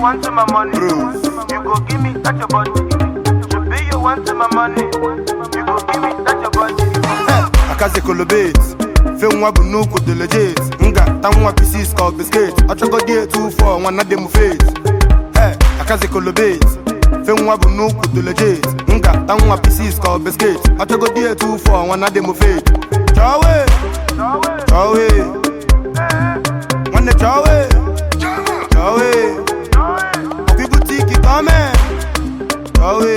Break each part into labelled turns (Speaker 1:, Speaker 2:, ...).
Speaker 1: want my money.
Speaker 2: Bruce.
Speaker 1: You go give me that your body. Shebi you want my money. You go give me that your body.
Speaker 2: akazi kolobet fe nwa bụ nnukwu dị legit m ga-ata nwa pisis ka ọ bisket ọchọgodi etu fọ nwa na dị m fet Hey, akazi kolobet fe nwa bụ nnukwu dị legit m ga-ata nwa pisis ka ọ bisket ọchọgodi etu fọ nwa na dị m fet chọwe chọwe nwanne chọwe chọwe ọkwa ibute iki ka ọ mee chọwe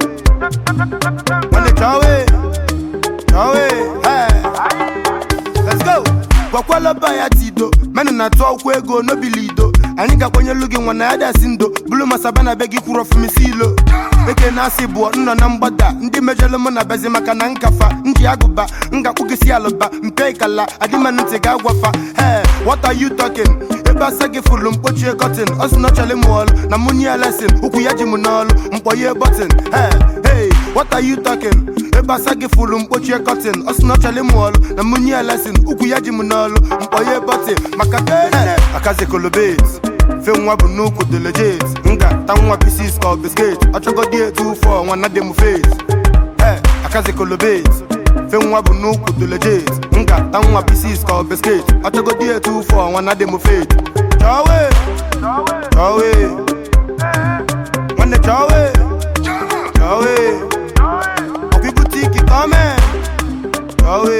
Speaker 2: nwanne chọwe chọwe hey. let's go gwakwala ba ya tido menụ na-atụ akwụkwọ ego n'obilido anyị ga-akwanyelu gị nwa na ya dasị ndo bulu masaba na be gị kwuru ọfụmisi ilo eke na-asị bụọ nnọ na mgbada ndị mejọlụ mụ na bezi maka na nkafa nji agụba ngakpụ gị si alụba mpe ikala adịmanụ ntị ga-agwafa he what are you talking ebe asa gị fụrụ mkpochie kọtin ọ sị na ọchọlị m ọlụ na mụ nye lesin ụkwụ ya ji m n'ọlụ mkpọye bọtin he hey what are you talking ebe asa gị fụrụ mkpochie kọtin ọ sị na ọchọlị m ọlụ na mụ nye lesin ụkwụ ya ji m n'ọlụ mkpọye bọtin maka he akazi kolobet fe nwa bụ nnukwu dị legit m ga-ata nwa pisis ka ọ bisket ọchọgodi etu fọ nwa na dị m fet Hey, akazi kolobet fe nwa bụ nnukwu dị legit m ga-ata nwa pisis ka ọ bisket ọchọgodi etu fọ nwa na dị m fet chọwe chọwe nwanne chọwe chọwe ọkwa ibute iki ka ọ mee chọwe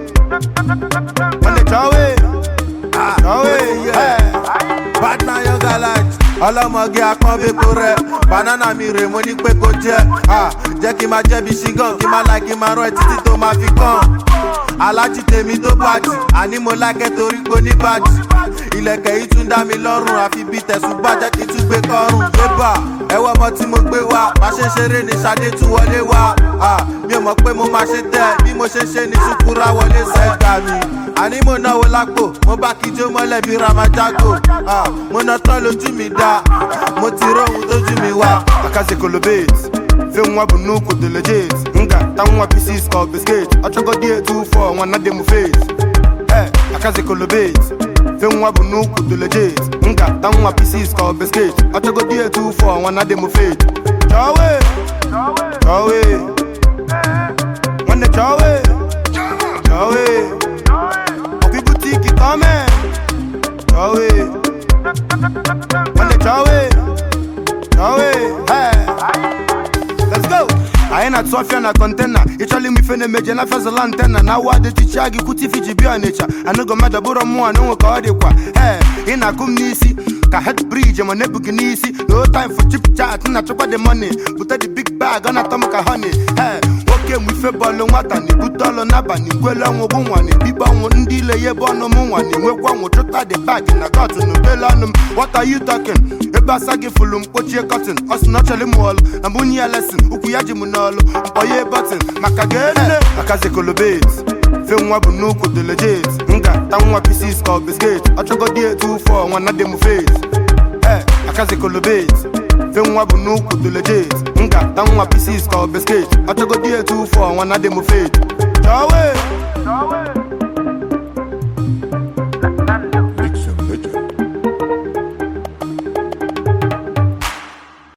Speaker 2: nwanne chọwe chọwe hey.
Speaker 3: bad na your gallant ọlọmọge akọ́bẹ̀kọ rẹ̀ banana mi rè mo ní pé kó jẹ́ Ah, jẹ́ kí n máa jẹ́ bí ṣígàn kí n máa láì kí n máa rán ẹ títí tó máa fi kàn alájí tèmi tó bàjì àní mo lákẹ́ torí pé ní bàjì ilẹ̀kẹ̀ yìí tún dá mi lọ́rùn àfi bí tẹ̀sùn gbà jẹ́ kí n tún gbé kọ́rùn bébà ẹwọ́ ọmọ tí mo gbé wá bá ṣe ń ṣeré ní Ṣadé tún wọlé wá Ah, mi ò mọ̀ pé mo máa ṣe tẹ́ bí mo ṣe ń ṣe ní ṣùkúrà wọlé sẹ́gbà mi àní mo náwó lápò mo bá kíjó mọ́lẹ̀ bí ramajago Ah, mo ná tán lójú mi dá mo ti róhun tójú mi wá.
Speaker 2: akazi kolobet fe nwa bụ nnukwu dị legit m ga-ata nwa pisis ka ọ bisket ọchọgodi etu fọ nwa na dị m fet Hey, akazi kolobet fe nwa bụ nnukwu dị legit m ga-ata nwa pisis ka ọ bisket ọchọgodi etu fọ nwa na dị m fet chọwe chọwe nwanne chọwe chọwe ọkwa ibute iki ka ọ mee chọwe nwanne chọwe chọwe hey. Let's go. anyị na-atụ ọfịa na kọntena ịchọla ime ife na-emeje na fezala ntena na awa adịchicha gị kwute ife ji bịa ọnịcha anụgo mmadụ bụrụ mmụọ na onwe ka ọ dịkwa ee ị na-akụ m n'isi ka head bridge ma na-ebu gị n'isi no time for chip chat na-achọkwa the money bute the big bag ọ na-atọ m ka honey ee nwoke mụ ife bọọlụ nwata na-ebute ọlụ n'abalị ngwele ọnwụ bụ nwa na-ebibe ọnwụ ndị ile ya ebe ọnụ m nwa na-enwekwa ọnwụ chụta the bag na kot na obele ọnụ m what are you talking ebe asa gị fụlụ mkpochie kọtin ọ sị na ọ chọrọ ịmụ ọlụ na mbụ nye ya lesin ụkwụ ya ji m n'ọlụ mkpọye bọtin maka gene akazi kolobet fe nwa bụ nnukwu dị legit m ga-ata nwa pisis ka ọ bisket ọchọgodi etu fọ nwa na dị m fet Hey, akazi kolobet fe nwa bụ nnukwu dị legit m ga-ata nwa pisis ka ọ bisket ọchọgodi etu fọ nwa na dị m fet chọwe